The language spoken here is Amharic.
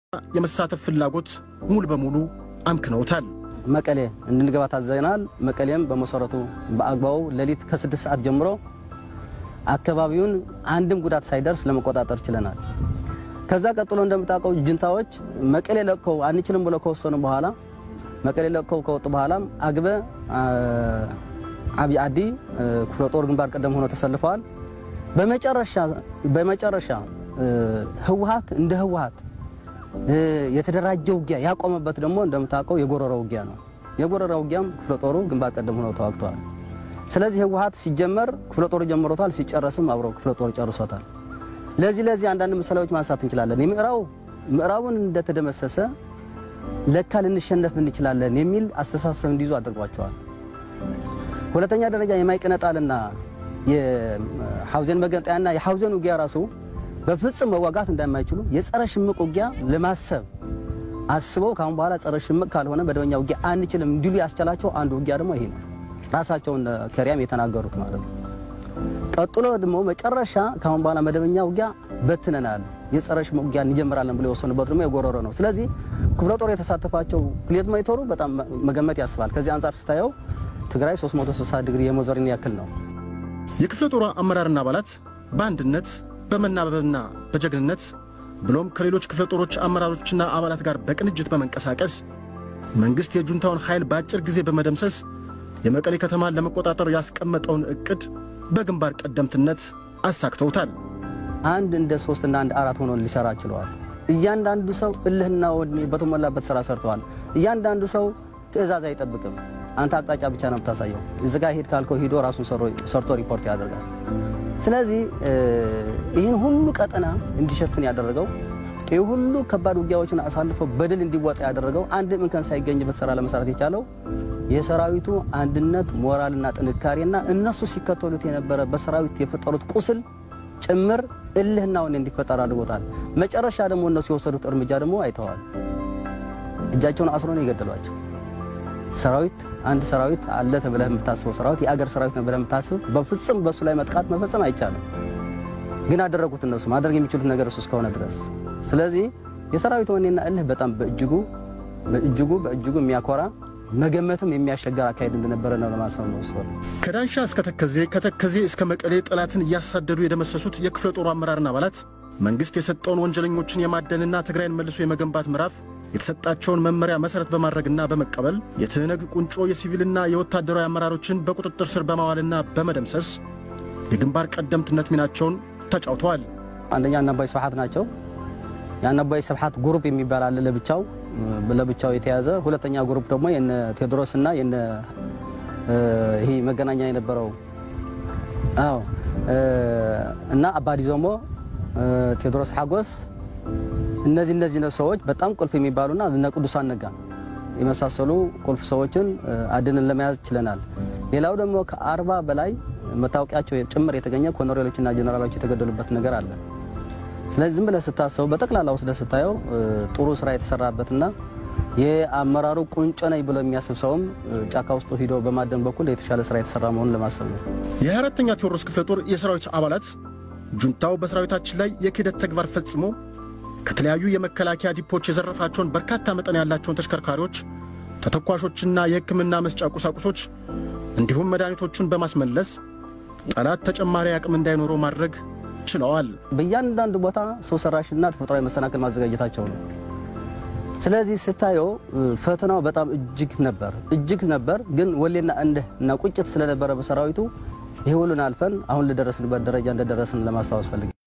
የመሳተፍ ፍላጎት ሙሉ በሙሉ አምክነውታል። መቀሌ እንድንገባ ታዘናል። መቀሌም በመሰረቱ በአግባቡ ሌሊት ከስድስት ሰዓት ጀምሮ አካባቢውን አንድም ጉዳት ሳይደርስ ለመቆጣጠር ችለናል። ከዛ ቀጥሎ እንደምታውቀው ጁንታዎች መቀሌ ለቀው አንችልም ብለው ከወሰኑ በኋላ መቀሌ ለቀው ከወጡ በኋላም አግበ አብይ አዲ ክፍለ ጦር ግንባር ቀደም ሆኖ ተሰልፈዋል። በመጨረሻ በመጨረሻ ህወሓት እንደ ህወሓት የተደራጀ ውጊያ ያቆመበት ደግሞ እንደምታውቀው የጎረራ ውጊያ ነው። የጎረራ ውጊያም ክፍለ ጦሩ ግንባር ቀደም ሆነው ተዋግተዋል። ስለዚህ ህወሓት ሲጀመር ክፍለ ጦሩ ጀምሮታል፣ ሲጨረስም አብሮ ክፍለ ጦሩ ጨርሶታል። ለዚህ ለዚህ አንዳንድ ምሳሌዎች ማንሳት እንችላለን። የምዕራቡ ምዕራቡን እንደተደመሰሰ ለካ ልንሸነፍ እንችላለን የሚል አስተሳሰብ እንዲይዙ አድርጓቸዋል። ሁለተኛ ደረጃ የማይቀነጣልና የሐውዜን መገንጠያና የሐውዜን ውጊያ ራሱ በፍጹም መዋጋት እንደማይችሉ የጸረ ሽምቅ ውጊያ ለማሰብ አስበው ካሁን በኋላ ጸረ ሽምቅ ካልሆነ መደበኛ ውጊያ አንችልም እንዲሉ ያስቻላቸው አንዱ ውጊያ ደግሞ ይሄ ነው። ራሳቸውን ከሪያም የተናገሩት ማለት ነው። ቀጥሎ ደግሞ መጨረሻ ካሁን በኋላ መደበኛ ውጊያ በትነናል፣ የጸረ ሽምቅ ውጊያ እንጀምራለን ብሎ የወሰኑበት ደግሞ የጎረሮ ነው። ስለዚህ ክፍለ ጦር የተሳተፋቸው ክሌት ሞኒተሩ በጣም መገመት ያስባል። ከዚህ አንጻር ስታየው ትግራይ 360 ዲግሪ የመዞርን ያክል ነው። የክፍለ ጦሯ አመራርና አባላት በአንድነት በመናበብና በጀግንነት ብሎም ከሌሎች ክፍለ ጦሮች አመራሮችና አባላት ጋር በቅንጅት በመንቀሳቀስ መንግሥት የጁንታውን ኃይል በአጭር ጊዜ በመደምሰስ የመቀሌ ከተማን ለመቆጣጠር ያስቀመጠውን ዕቅድ በግንባር ቀደምትነት አሳክተውታል። አንድ እንደ ሶስት እና አንድ አራት ሆኖ ሊሰራ ችለዋል። እያንዳንዱ ሰው እልህና ወኔ በተሞላበት ስራ ሰርተዋል። እያንዳንዱ ሰው ትዕዛዝ አይጠብቅም። አንተ አቅጣጫ ብቻ ነው የምታሳየው። እዚ ጋ ሂድ ካልከው ሂዶ ራሱን ሰርቶ ሪፖርት ያደርጋል። ስለዚህ ይህን ሁሉ ቀጠና እንዲሸፍን ያደረገው ይህ ሁሉ ከባድ ውጊያዎችን አሳልፎ በድል እንዲወጣ ያደረገው አንድም እንከን ሳይገኝበት ስራ ለመስራት የቻለው የሰራዊቱ አንድነት ሞራልና ጥንካሬና እነሱ ሲከተሉት የነበረ በሰራዊት የፈጠሩት ቁስል ጭምር እልህና ወኔ እንዲፈጠር አድርጎታል። መጨረሻ ደግሞ እነሱ የወሰዱት እርምጃ ደግሞ አይተዋል። እጃቸውን አስሮ ነው የገደሏቸው። ሰራዊት አንድ ሰራዊት አለ ተብለህ የምታስበው ሰራዊት የአገር ሰራዊት ነው ብለህ የምታስብ በፍጹም በእሱ ላይ መጥቃት መፈጸም አይቻልም። ግን አደረጉት። እነሱ ማድረግ የሚችሉት ነገር እሱ እስከሆነ ድረስ። ስለዚህ የሰራዊት ወኔና እልህ በጣም በእጅጉ በእጅጉ በእጅጉ የሚያኮራ መገመትም የሚያሸገር አካሄድ እንደነበረ ነው ለማሰብ ነው። እሱ ከዳንሻ እስከ ተከዜ ከተከዜ እስከ መቀሌ ጠላትን እያሳደዱ የደመሰሱት የክፍለ ጦሩ አመራርና አባላት መንግሥት የሰጠውን ወንጀለኞችን የማደንና ትግራይን መልሶ የመገንባት ምዕራፍ የተሰጣቸውን መመሪያ መሠረት በማድረግና በመቀበል የትህነግ ቁንጮ የሲቪልና የወታደራዊ አመራሮችን በቁጥጥር ስር በማዋልና በመደምሰስ የግንባር ቀደምትነት ሚናቸውን ተጫውተዋል። አንደኛ አናባይ ስብሐት ናቸው። የአናባይ ስብሐት ግሩፕ የሚባል አለ ለብቻው ለብቻው የተያዘ። ሁለተኛ ግሩፕ ደግሞ የነ ቴዎድሮስ እና የነ ይሄ መገናኛ የነበረው አዎ እና አባዲ ዞሞ ቴዎድሮስ ሓጎስ እነዚህ እነዚህ ሰዎች በጣም ቁልፍ የሚባሉና እነ ቅዱሳን ነጋ የመሳሰሉ ቁልፍ ሰዎችን አድንን ለመያዝ ችለናል። ሌላው ደግሞ ከአርባ በላይ መታወቂያቸው ጭምር የተገኘ ኮሎኔሎችና ጀኔራሎች የተገደሉበት ነገር አለ። ስለዚህ ዝም ብለህ ስታሰቡ በጠቅላላ ወስደህ ስታየው ጥሩ ስራ የተሰራበትና የአመራሩ ቁንጮ ነኝ ብሎ የሚያስብ ሰውም ጫካ ውስጥ ሂዶ በማደን በኩል የተሻለ ስራ የተሰራ መሆኑን ለማሰብ ነው። የአራተኛ ቴዎድሮስ ክፍለ ጦር የሰራዊት አባላት ጁንታው በሰራዊታችን ላይ የክህደት ተግባር ፈጽሞ ከተለያዩ የመከላከያ ዲፖች የዘረፋቸውን በርካታ መጠን ያላቸውን ተሽከርካሪዎች፣ ተተኳሾችና የሕክምና መስጫ ቁሳቁሶች እንዲሁም መድኃኒቶቹን በማስመለስ ጠላት ተጨማሪ አቅም እንዳይኖረው ማድረግ ችለዋል። በእያንዳንዱ ቦታ ሰው ሰራሽና ተፈጥሯዊ መሰናክል ማዘጋጀታቸው ነው። ስለዚህ ስታየው ፈተናው በጣም እጅግ ነበር እጅግ ነበር። ግን ወሌና እንድህ እና ቁጭት ስለነበረ በሰራዊቱ ይህ ሁሉን አልፈን አሁን ለደረስንበት ደረጃ እንደደረስን ለማስታወስ ፈልግ